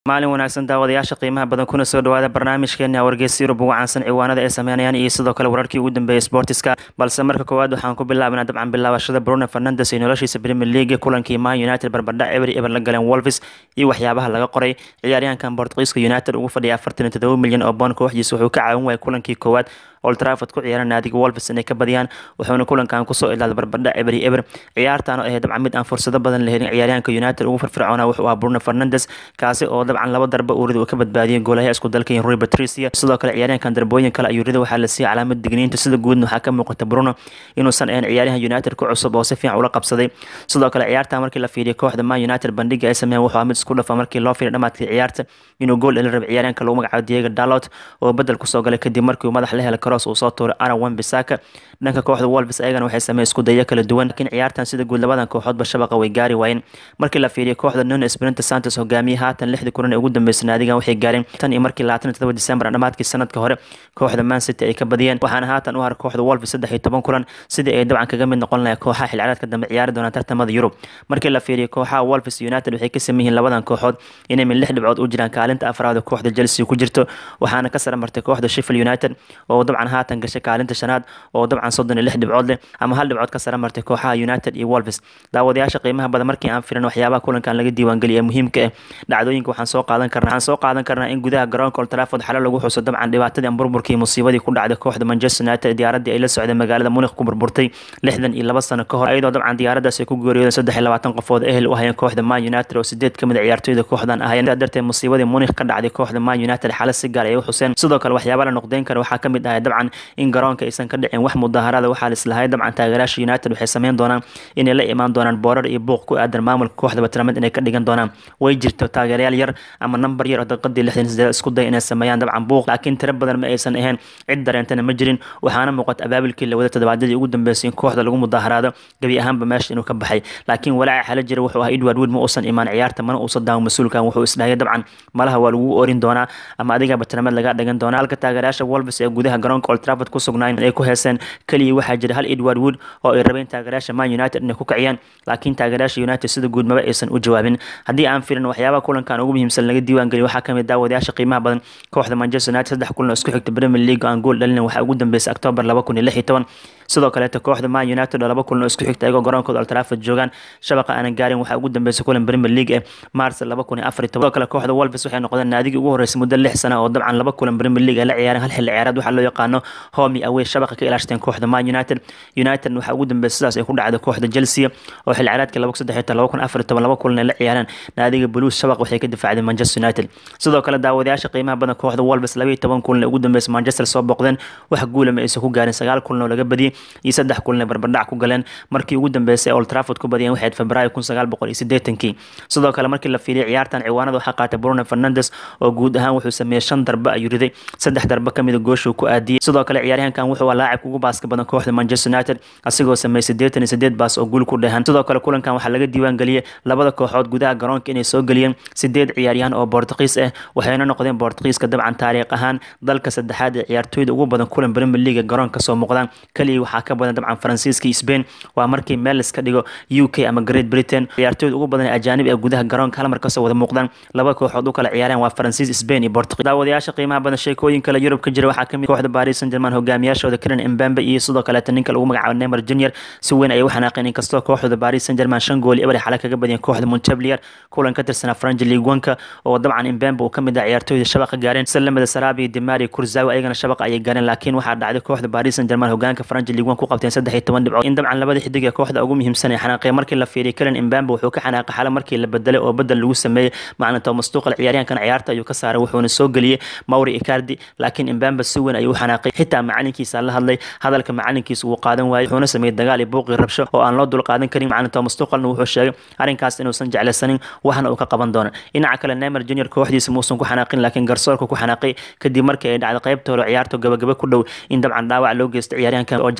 maalin wanaagsan daawadayaasha qiimaha badan kuna soo dhawaada barnaamijkeena wargeysa yurub ugu caansan ciwaanada ay sameynayaan iyo sidoo kale wararkii ugu dambeeyay sportiska balse marka koowaad waxaan ku bilaabnaa dabcan bilaabashada bruno fernandes iyo noloshiisa premier league kulankii man united barbardhac ebery eber la galeen wolves iyo waxyaabaha laga qoray ciyaaryahankan bortugiiska united ugu fadhiya afartan iyo todoba milyan oo boon kooxdiisa wuxuu ka caawin waayay kulankii koowaad old trafford ku ciyaara naadiga wolves inay ka badiyaan wuxuuna kulankan kusoo ilaalay barbardhac ebery eber ciyaartan oo ahayd dabcan mid aan fursado badan la helin ciyaaryahanka united ugu firfircoona wuxuu ahaa bruno fernandes kaasi oo dabcan laba darba uu rida uu ka badbaadiyay goolaha isku dalka rui patricia sidoo kale ciyaaryahankan darbooyin kale ayuu rida waxaa la siiyay calaamad digniinta sida guudna waxaa ka muuqata bruno inuusan ahayn ciyaaryahan united ku cusub oo si fiican ula qabsaday sidoo kale ciyaartan markii la fiiriyo kooxda man united bandhiga ay sameeyeen wuxuu mid isku dhafa markii loo fiiriyo dhamaadkii ciyaarta inuu gool dhalin raba ciyaaryahanka lagu magacaabo diego dalot oo bedel kusoo galay kadib markii uu madax la helay cross uu soo tuuray aaron wambisaka dhanka kooxda wolves ayagana waxay sameeyeen isku dayo kala duwan laakiin ciyaartan sida guud labadan kooxoodba shabaqa way gaari waayeen markii la fiiriyo kooxda nuno espirito santos hogaamiye haatan lixdii kulan ee ugu dambeysay naadigan waxay gaareen tan iyo markii labaatan iyo todoba december dhamaadkii sanadka hore kooxda man city ay ka badiyeen waxaana haatan u har kooxda wolves saddex iyo toban kulan sidii ay dabcan kaga mid noqon lahayd kooxaha xilciyaareedka dambe ciyaari doonaan tartamada yurub markii la fiiriyo kooxaha wolves united waxay ka sameyn yihiin labadan kooxood inay min lix dhibcood u jiraan kaalinta afraad oo kooxda chelsea ku jirto waxaana ka sara martay kooxda sheffield united oo dabcan haatan gashay kaalinta shanaad oo dabcan soddon iyo lix dhibcood leh ama hal dhibcood ka sara martay kooxaha united iyo wolves daawadayaasha qiimaha badan markii aan filan waxyaabaha kulankan laga diiwaangeliya muhiimka ah dhacdooyinka waxaan soo qaadan karnaa waxaan soo qaadan karnaa in gudaha garoonka old trafford xale lagu xuso dabcan dhibaatadii aan burburkii musiibadii ku dhacday kooxda manchester united diyaaradii ay la socday magaalada munich ku burburtay lixdan iyo laba sano ka hor iyadoo dabcan diyaaradaas ay ku geeriyoodeen saddex iyo labaatan qofood ehel u hayeen kooxda man united oo sideed kamid a ciyaartooyda kooxdan ahayeen sidaa darteed musiibadii munich ka dhacday kooxda man united xale si gaar ay u xuseen sidoo kale waxyaaba la noqdeyn kara waxaa kamid ahay dabcan in garoonka aysan ka dhicin wax mudaharada waxaa lislahay dabcan taageeraasha united waxay sameyn doonaan inay la imaan doonaan boorar iyo buuq ku aadan maamulka kooxda batramed inay ka dhigan doonaan way jirto taageerayaal yar ama nambar yar oo daqiiqadii lixdan sideed isku day inay sameeyaan dabcan buuq laakiin tiro badan ma aysan ahayn cid dareentana ma jirin waxaana muuqata abaabilkii la wada toddobaadyadii ugu dambeysay in kooxda lagu mudaharaado gebi ahaanba meesha inuu ka baxay laakiin walaaca xala jira wuxuu ahaa edward wood ma uusan imaan ciyaarta mana uusan daawo mas-uulkan wuxuu isdhahaya dabcan malaha waa lagu orin doonaa ama adiga batramed laga dhigan doonaa halka taageerayaasha wolves ee gudaha garoonka old trafford ku sugnaayeen ay ku heeseen keliya waxaa jira hal edward wood oo ay rabeen taageerayaasha man united inay ku kiciyaan laakiin taageerayaasha united sida guud maba aysan u jawaabin haddii aan firin waxyaabaha kulankan ugu muhiimsan laga diiwaangeliyo waxaa kamid daawadayaasha qiimaha badan kooxda manchester united saddex kulan oo isku xigta premier league aan gool dhalin waxaa ugu dambeysay october laba kun iyo lix iyo toban sidoo kaleeto kooxda man united oo laba kulan oo isku xigta ayagoo garoonkooda old trafford joogaan shabaqa aanan gaarin waxaa ugu dambeysay kulan premier league ee mars laba kun iyo afar iyo toban sidoo kale kooxda wolves waxay noqdeen naadigii ugu horeysay muddo lix sana oo dabcan laba kulan premier league ay la ciyaareen hal xilli ciyaareed waxaa loo yaqaano homi away shabaqa ka ilaashteen kooxda man united united waxaa ugu dambeysay sidaas ay ku dhacday kooxda chelsea oo xilli ciyaareedka laba kun saddex iyo toban laba kun afar iyo toban laba kulan ay la ciyaareen naadiga blues shabaq waxay ka difaacdeen manchester united sidoo kale daawadayaasha qiimaha badan kooxda wolves laba iyo toban kulan ee ugu dambeysay manchester soo booqdeen wax guula ma aysan ku gaarin sagaal kulan oo laga badiyey iyo saddex kulan ee barbardhac ku galeen markii ugu dambeysay old trafford ku badiyeen waxayd febraayo kun sagaal boqol iyo siddeetankii sidoo kale markii la fiiriyay ciyaartan ciwaanada waxaa qaatay bruno fernandes oo guud ahaan wuxuu sameeyey shan darbe ayuu riday saddex darbe kamida gooshuu ku aadiyey sidoo kale ciyaaryahankan wuxuu waa laacibka ugu baaska badan kooxda manchester united asigoo sameeyey siddeetan iyo siddeed baas oo guul ku dhehan sidoo kale kulankan waxaa laga diiwaan geliyey labada kooxood gudaha garoonka inay soo geliyeen sideed ciyaaryahan oo bortugiis ah waxayna noqdeen bortugiiska dabcan taariikh ahaan dalka saddexaad ee ciyaartooyda ugu badan kulan premier league garoonka soo muuqdaan kaliya waxaa ka badan dabcan faransiiska iyo spain waa markii meel iska dhigo u k ama great britain ciyaartooyda ugu badan ee ajaanib ee gudaha garoonka hal mar kasoo wada muuqdaan laba kooxood u kala ciyaareen waa faransiis spain iyo bortugiis daawadayaasha qiimaha badan sheekooyin kale yurub ka jira waxaa kamid kooxda paris saint germain hogaamiyaashooda karen mbambe iyo sidoo kaleeta ninka lagu magacaabo neymar junior si weyn ayay u xanaaqeen inkastoo kooxda paris saint germain shan gool eber xale kaga badiyeen kooxda montpellier kulan ka tirsanaa franji liiguanka oo dabcan mbambe uu kamid ah ciyaartooyda shabaqa gaareen salamada sarabi dimari kurzawi ayagana shabaqa ayay gaareen laakiin waxaa dhacday kooxda paris saint germain hogaanka franji liiguan ku qabteen saddex iyo toban dhibcood in dabcan labada xidig ee kooxda ugu muhiimsan ee xanaaqeen markii la fiiriyay kalen mbambe wuxuu ka xanaaqay xale markii la bedelay oo bedel lagu sameeyey macna thomas tuqal ciyaaryahankan ciyaarta ayuu ka saaray wuxuuna soo geliyey mauri icardi laakiin mbambe si weyn ayuu u xanaaqay xitaa macalinkiisa la hadlay hadalka macalinkiisa wuu qaadan waayey wuxuuna sameeyey dagaal iyo buuqii rabsho oo aan loo dul qaadan karin macna thomas tuqalna wuxuu sheegay arrinkaas inuusan jeclaysanin waxna uu ka qaban doono dhinaca kale neymar junior kooxdiisa muusan ku xanaaqin laakiin garsoorka ku xanaaqay kadib markii ay dhacday qaybta hore ciyaarta gabagaba ku dhow in dabcan dhaawac loo geysto ciyaaryahankan oo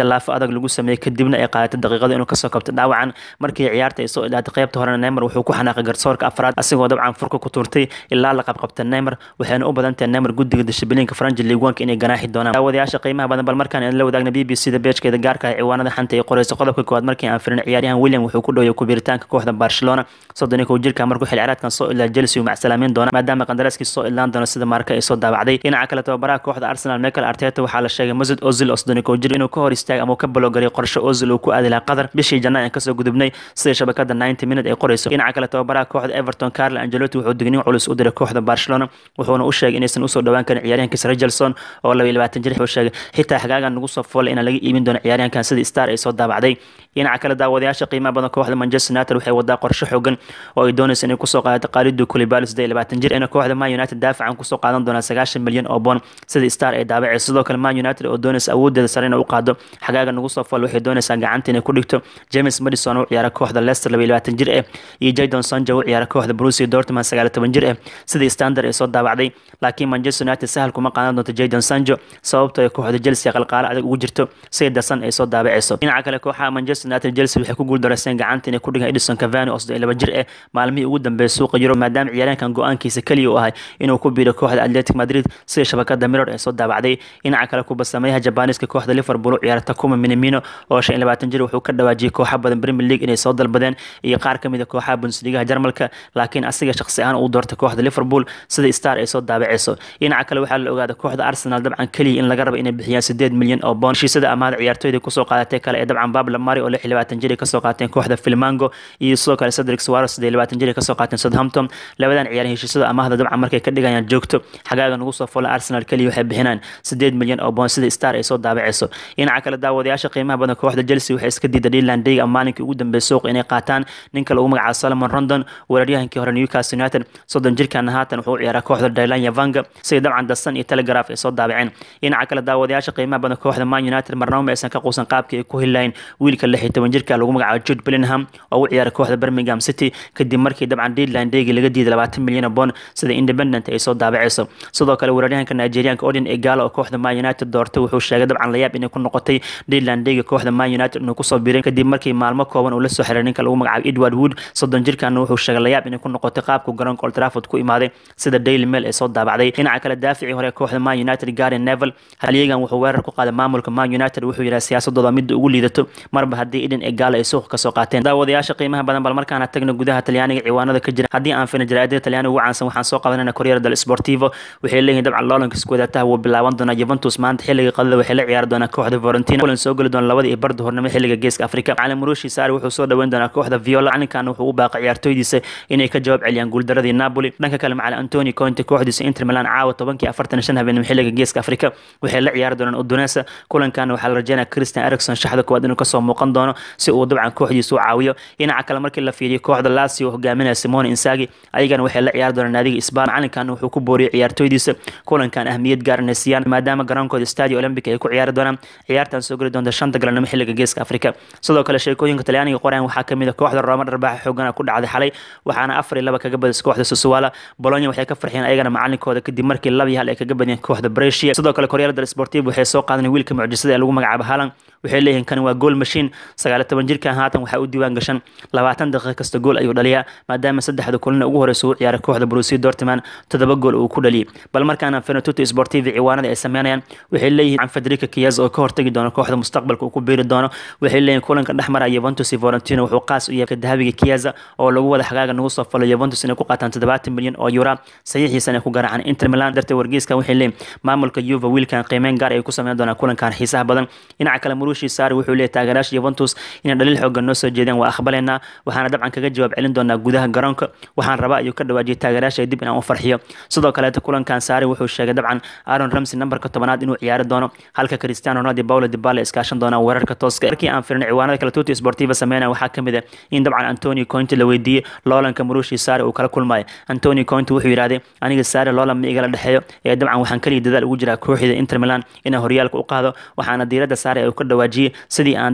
jallaafo adag lagu sameeyey kadibna ay qaadatay daqiiqado inuu kasoo kabto dhaawacan markii ciyaarta ay soo idhaatay qaybta horena neymar wuxuu ku xanaaqay garsoorka afraad asigoo dabcan furka ku tuurtay ilaa la qabqabta neymar waxayna u badan tahay neymar guddiga dishibiliinka faranji liigwanka inay ganaaxi doonaan daawadayaasha qiimaha badan bal markaan idin la wadaagna b b c da beejkeeda gaarka ah ciwaanada xanta ay qoreyso qodobka koowaad markii aan firin ciyaaryahan william wuxuu ku dhoweyay kubiritaanka kooxda barcelona soddon iyo kow jirka markuu xil ciyaareedkan soo ilaa chelsea uu macsalaameyn doona maadaama qandaraaskii soo ilaan doono sida marka ay soo daabacday dhinaca kale tababaraha kooxda arsenal michael arteta waxaa la sheegay masud ozil oo soddon iyo kow jir inuu ka hor istaagay ama uu ka baloogaray qorshe ozil uu ku aadi lahaa qatar bishii janaa aan kasoo gudubnay sida shabakada 90 minute ay qoreyso dhinaca kale tababaraha kooxda everton carlo angelotti wuxuu digniin culus u diray kooxda barcelona wuxuuna u sheegay inaysan usoo dhowaan karin ciyaaryahankiisa regelson oo laba iyo labaatan jir wuxuu sheegay xitaa xagaagan nagu soo foolay inaan laga iibin doono ciyaaryahankan sidii star ay soo daabacday dhinaca kale daawadayaasha qiimaha badan kooxda manchester united waxay wadaa qorshe xooggan oo ay doonaysa inay kusoo qaadato qaalidu kulibali sidee labaatan jir ina kooxda man united daafacan kusoo qaadan doonaa sagaashan milyan oo boon sidii star ay daabacayso sidoo kale man united oo doonaysa awoodeeda sare inay u qaado xagaaga nagu soo fool waxay doonaysaa gacanta inay ku dhigto james madison u ciyaara kooxda leicester laba iyo labaatan jir eh iyo jadon sanjo u ciyaara kooxda brusia dortmund sagaal iyo toban jir eh sidii standard ay soo daabacday laakiin manchester united sahal kuma qaadan doonto jadon sanjo sababtoo ay kooxda chelsea qalqaalo adag ugu jirto si dasan ay soo daabacayso dhinaca kale kooxaha manchester united chelsea waxay ku guuldareyseen gacanta inay ku dhigaan edison cavani oo soddon iyo laba jir eh maalmihii ugu dambeeyay suuqa yuro maadaama ciyaaryahankan go-aankiisa keliya uu ahay inuu ku biiro kooxda atletic madrid sida shabakada mirror ee soo daabacday dhinaca kale kubasameeyaha jabaniiska kooxda liverpool u ciyaara takuma minamino oo shan iyo labaatan jir wuxuu ka dhawaajiyey kooxa badan premier league inay soo dalbadeen iyo qaar ka mid a kooxaha bundesligaha jarmalka laakiin asiga shaqsi ahaan uu doortay kooxda liverpool sida star ay soo daabacayso dhinaca kale waxaa la ogaaday kooxda arsenal dabcan keliya in laga rabo inay bixiyaan sideed milyan oo boon heshiisada amaahda ciyaartooyda kusoo qaadatay kale ee dabcan babla mari oo lix iyo labaatan jir ay kasoo qaateen kooxda filmango iyo sidoo kale cedric suarez sidee iyo labaatan jir ay kasoo qaateen southampton labadan ciyaar heshiisada amaahda dabcan markay ka dhigayaan joogto xagaaga nagu soo fola arsenal keliya waxay bixinaan sideed milyan oo boon sida star ay soo daabacayso dhinaca kale daawadayaasha qiimaha badan kooxda chelsea waxay iska diiday dhiland dayga maalinkii ugu dambeeyay suuqa inay qaataan ninka lagu magacaabo solomon rondon weeraryahankii hore newcastle united soddon jirkana haatan wuxuu u ciyaaraa kooxda dylan yavanga sida dabcan dasan iyo telegraph ay soo daabaceen dhinaca kale daawadayaasha qiimaha badan kooxda man united marnaba ma aysan ka quusan qaabkii ay ku hilayn wiilka lix iyo toban jirka lagu magacaabo jude bellingham oo u ciyaara kooxda birmingham city kadib markii dabcan deadline daygi laga diiday labaatan milyan oo boon sida independent ay soo daabacayso sidoo kale weeraryahanka nigerianka odin egalo oo kooxda man united doortay wuxuu sheegay dabcan layaab inay ku noqotay deadline dayga kooxda man united inuu kusoo biray kadib markii maalmo kooban uu la soo xiray ninka lagu magacaabo edward wood soddon jirkana wuxuu sheegay layaab inay ku noqotay qaabku garoonka old trafford ku imaaday sida daily mail ay soo daabacday dhinaca kale daaficii hore kooxda man united gary nevel halyegan wuxuu weerar ku qaaday maamulka man united wuxuu yidhaha siyaasadooda midda ugu liidato marba haddii eden egalo ay suuqa kasoo qaateen daawadayaasha qiimaha badan bal markaana tagna gudaha talyaaniga ciwaanada ka jira haddii aan fina jaraa'idada talyaaniga ugu caansan waxaan soo qabanayna koryera del sportivo waxay leeyihin dabcan loolanka iskuwadataha wuu bilaaban doonaa juventus maanta xilliga qadada waxay la ciyaari doonaa kooxda valentina kulan soo geli doona labada iyo barda hornimo xilliga geeska afrika macalin murushi saari wuxuu soo dhaweyn doonaa kooxda viola macalinkan wuxuu u baaqay ciyaartooydiisa inay ka jawaab celiyaan guuldaradii napoli dhanka kale macalin antoni conte kooxdiisa inter milan caawa tobankii afartan shan habeenimo xilliga geeska afrika waxay la ciyaari doonaan udunesa kulankan waxaa la rajeynaya christian ericson shaxda koowaad inuu kasoo muuqan doono si uu dabcan kooxdiisa u caawiyo dhinaca kale markii la fiiriyo kooxda lasio oo hogaaminaya simone insagi ayagana waxay la ciyaari doonaan naadiga isbaan macalinkan wuxuu ku booriyey ciyaartooydiisa kulankan ahmiyad gaar inay siiyaan maadaama garoonkooda stadio olympic ay ku ciyaari doonaan ciyaartan soo geli doonta shanta galanimo xilliga geeska afrika sidoo kale sheekooyinka talyaaniga qoraan waxaa kamid a kooxda rooma dharbaaxa xoogana ku dhacday xalay waxaana afar iyo laba kaga badisay kooxda susuwala bolonya waxay ka farxiyeen ayagana macalinkooda kadib markii laba iyo hal ay kaga badiyeen kooxda brescia sidoo kale koryada del sportivo waxay soo qaadanay wiilka mucjisada ee lagu magacaabo halan waxay leeyihiin kani waa gool mashiin sagaal toban jirkan haatan waxaa u diiwaan gashan labaatan daqiiqa kasta gool ayuu dhaliyaa maadaama saddexda kulina ugu horeysa uu ciyaaray kooxda brusia dortman toddoba gool uu ku dhaliyay bal markaana fenatuto sportivi ciwaanada ay sameynayaan waxay leeyihiin federica kiyaz oo ka hortagi doono kooxda mustaqbalka uu ku biiri doono waxay leeyihin kulanka dhexmara yuventus iyo valentino wuxuu qaas u yahay dahabiga kiyaza oo lagu wada xagaaga nagu soo falo yuventus inay ku qaataan toddobaatan milyan oo yura saxiixiisana ay ku garaacaan inter milan darteed wargeyska waxay leeyihin maamulka yuva wiilkan qiimeyn gaar ay ku sameyn doonaan kulankan xiisaha badan dhinaca kale murushi saari wuxuu leeyahy taageeraasha yuventus inay dhaliil xoogan noo soo jeedeen waa aqbalaynaa waxaana dabcan kaga jawaab celin doonaa gudaha garoonka waxaan rabaa ayuu ka dhawaajiyay taageeraasha dib inaan u farxiyo sidoo kaleeta kulankan saari wuxuu sheegay dabcan aaron ramsey nambarka tobanaad inuu ciyaari doono halka cristiano ronaldo paulo dibala iskaashan doonaan weerarka tooska markii aan firin ciwaanada kale tuti sportiva sameynaya waxaa kamid ah in dabcan antonio conte la weydiiyey loolanka murushi saari uu kala kulmayo antonio conte wuxuu yidhahday aniga saari loolan ma igala dhexeeyo ee dabcan waxaan kaliya dadaal ugu jiraa kooxda inter milan inaan horyaalka u qaado waxaana diiradda saari uu ka dhawaajiyey sidii aan dabcan kulan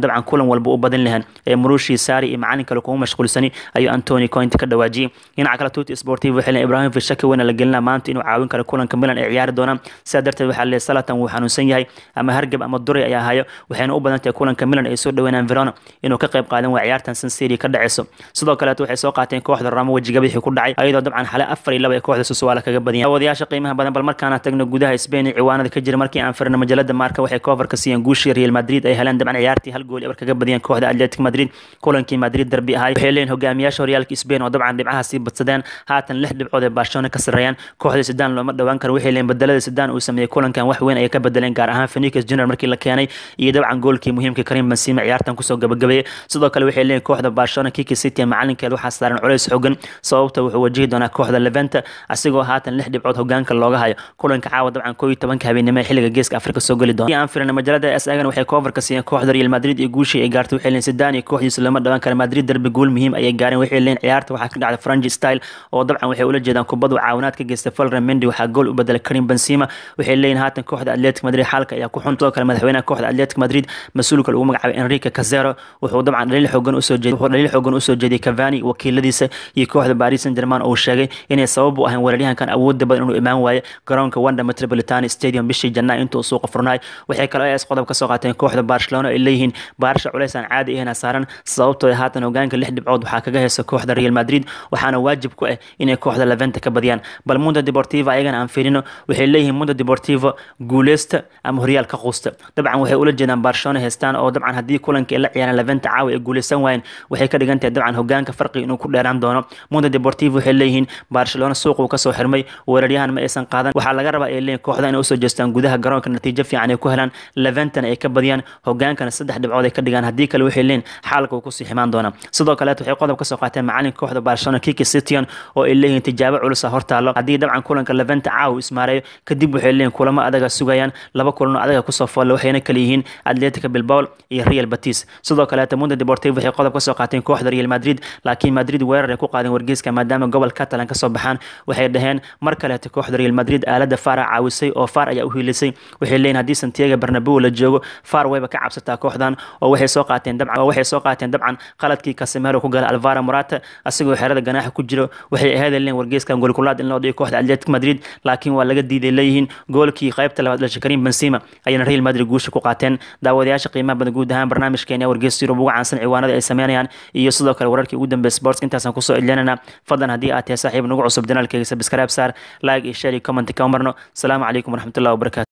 walba u badin lahayn ee murushii saari iyo macalin kale kuma mashquulsani ayuu antony coint ka dhawaajiyey dhinaca kale tuti sportivo waxay leeyihin ibrahimovic shaki weyn la gelina maanta inuu caawin karo kulanka milan ay ciyaari doonaan sidaa darteed waxaa leeyahay salatan wuu xanuunsan yahay ama hargab ama duray ayaa hayo waxayna u badan tahay kulanka milan ay soo dhaweynaan verona inuu ka qayb qaadan waa ciyaartan sansiri ka dhaceyso sidoo kaleeto waxay soo qaateen kooxda ramo wejigabixii ku dhacay ayadoo dabcan xale afar iyo laba ee kooxda susuwaala kaga badiyeen wadayaasha qiimaha badan bal markaana tagno gudaha spain iyo ciwaanada ka jira markii aan firno majalada maarka waxay koofarka siiyeen guushii real madrid ay heleen dabcan ciyaartii hal gool ebar kaga badiyeen kooxda atletic madrid kulankii madrid derbi ahay waxay leeyihin hogaamiyaasha horyaalka spain oo dabcan dhibcaha sii badsadeen haatan lix dhibcood ee barcelona ka sarreeyaan kooxda sidaan looma dhowaan karo waxay leeyihin bedelada sidaan uu sameeyey kulankan wax weyn ayay ka bedeleen gaar ahaan phoenix junior markii la keenay iyo dabcan goolkii muhiimka karim benzema ciyaartan kusoo gabagabeeyey sidoo kale waxay leeyihin kooxda barcelona kiki city macalinkeed waxaa saaran culays xogan sababta wuxuu wajihi doonaa kooxda leventa asigoo haatan lix dhibcood hogaanka looga hayo kulanka caawa dabcan koo iyo tobanka habeenimo ee xilliga geeska afrika soo geli doona aan firina majalada s agan waxay koofarka siiyeen kooxda real madrid iyo guushii ay gaartay waxay leeyihin sidaan iyo kooxdiisu lama dhawaan kara madrid derbi guul muhiim ayay gaareen waxay leeyihin ciyaarta waxaa ka dhacda franji style oo dabcan waxay ula jeedaan kubadu caawinaad ka geysta falran mendi waxaa gool u bedelay karim benzema waxay leeyihin haatan kooxda atletic madrid xaalka ayaa ku xun sidoo kale madaxweynaha kooxda atletic madrid mas-uulka lagu magacaabay enrique casero wuxuu dabcan dhaliil xoogan usoo jeeday wuxuu dhaliil xoogan usoo jeediyey cavani wakiiladiisa iyo kooxda paris saint germain oo sheegay inay sabab u ahayn weeraryahankan awoodda badan inuu imaan waayo garoonka wanda metropolitano stadium bishii janaa intuu suuqa furnaay waxay kaloo as qodob ka soo qaateen kooxda barcelona ay leeyihiin baarsha culays aan caadi ahayna saaran sababtoo haatan hogaanka lix dhibcood waxaa kaga heysa kooxda real madrid waxaana waajib ku ah inay kooxda leventa ka badiyaan bal mundo deportiva ayagana aan fiirino waxay leeyihiin mundo deportivo guuleysta ama horyaal ka quusta dabcan waxay ula jeedaan barcelona heystaan oo dabcan haddii kulanka ay la ciyaaraan leventa caawa ay guuleysan waayeen waxay ka dhigan tahay dabcan hogaanka farqiga inuu ku dheeraan doono mundo deportivo waxay leeyihiin barcelona suuquu kasoo xirmay weeraryahan ma aysan qaadan waxaa laga rabaa ay leeyihin kooxda inay usoo jeestaan gudaha garoonka natiijo fiican ay ku helaan leventana ay ka badiyaan hogaankana saddex dhibcood ay ka dhigaan haddii kale waxay leeyihin xaalka uu kusii ximaan doonaa sidoo kaleet waxay qodob kasoo qaateen macalinka kooxda barcelona kiki cityon oo ay leeyihiin tijaabo culusa hortaalo haddii dabcan kulanka leventa caawa ismaareeyo kadib waxay leeyihin kulamo adaga sugayaan laba kulano adaga kusoo foolle waxayna kala yihiin atletica bilbao iyo real batis sidoo kaleeta mundo deportivo waxay qodob kasoo qaateen kooxda real madrid laakiin madrid weerar ay ku qaadeen wargeyska maadaama gobol catalan kasoo baxaan waxay dhaheen mar kaleeta kooxda real madrid aalada fara caawisay oo far ayaa u hiilisay waxay leeyihin haddii santiago bernabeu la joogo far wayba ka cabsataa kooxdan oo waxay soo qaateen dabcan oo waxay soo qaateen dabcan qaladkii casemiro ku galay alvaro morata asigoo xerada ganaaxa ku jiro waxay ahayd leeyihin wargeyskan goolkulaad in loo dhigo kooxda atletic madrid laakiin waa laga diiday leeyihiin goolkii qaybta labaad dhashay karim benzema ayana real madrid guusha ku qaateen daawadayaasha qiimaha badan guud ahaan barnaamijkeena wargeysa yurub ugu caansan ciwaanada ay sameynayaan iyo sidoo kale wararkii ugu dambeeyay sports intaasaan kusoo edlinana fadlan haddii aad tahay saaxiib nagu cusub danaalkeyga sabscribe saar like iyo share iyo comment ka marno asalaamu calaykum waraxmatullahi wabarakatu